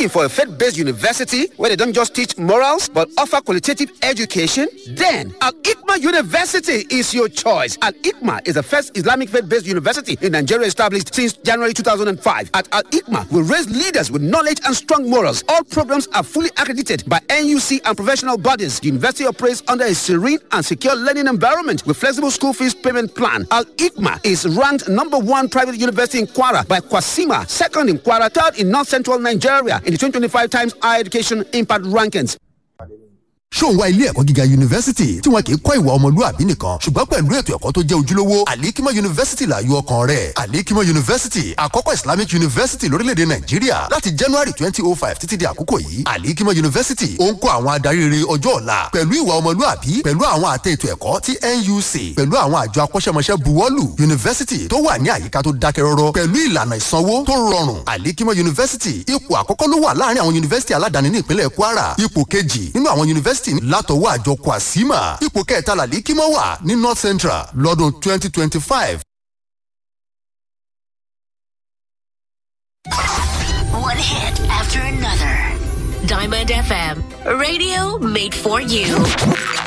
Looking for a faith-based university where they don't just teach morals but offer qualitative education? Then Al Ikma University is your choice. Al Ikma is the first Islamic faith-based university in Nigeria established since January 2005. At Al Ikma, we raise leaders with knowledge and strong morals. All programs are fully accredited by NUC and professional bodies. The university operates under a serene and secure learning environment with flexible school fees payment plan. Al Ikma is ranked number one private university in Kwara by Kwasima, second in Kwara, third in North Central Nigeria in the 2025 Times Higher Education Impact Rankings. ṣó ń wá ilé ẹ̀kọ́ gíga yunifásitì tí wọn kì í kọ́ ìwà ọmọlúwàbí nìkan ṣùgbọ́n pẹ̀lú ètò ẹ̀kọ́ tó jẹ́ ojúlówó àlíkímọ̀ yunifásitì là yọ ọkàn rẹ̀ àlíkímọ̀ yunifásitì àkọ́kọ́ islamic yunifásitì lórílẹ̀‐èdè nàìjíríà láti january twenty oh five títí di àkókò yìí àlíkímọ̀ yunifásitì ó ń kọ́ àwọn adarí rere ọjọ́ ọ̀la pẹ̀lú ìwà ọmọlúwàbí pẹ̀lú àwọn àtẹ ètò ẹ̀kọ́ tí nuc pẹ̀lú àwọn àjọ akọ́ṣẹ́mọṣẹ́ buwọ́lù yunifásitì tó wà ní àyíká tó dákẹ́ rọ́rọ́ pẹ̀lú ìlànà ìsanwó tó rọrùn àlíkímọ̀ yunifásitì ipò àkọ́kọ́ ló wà láàrin àwọn yunifásitì aládàáni ní ìpínlẹ̀ kwara ipò kejì nínú àwọn yunifásitì látọwọ́ àjọ kwasima ipò kẹta làlíkímọ̀ wà ní north central lọ́dún twenty twenty five. One hit after another. Diamond FM, radio made for you.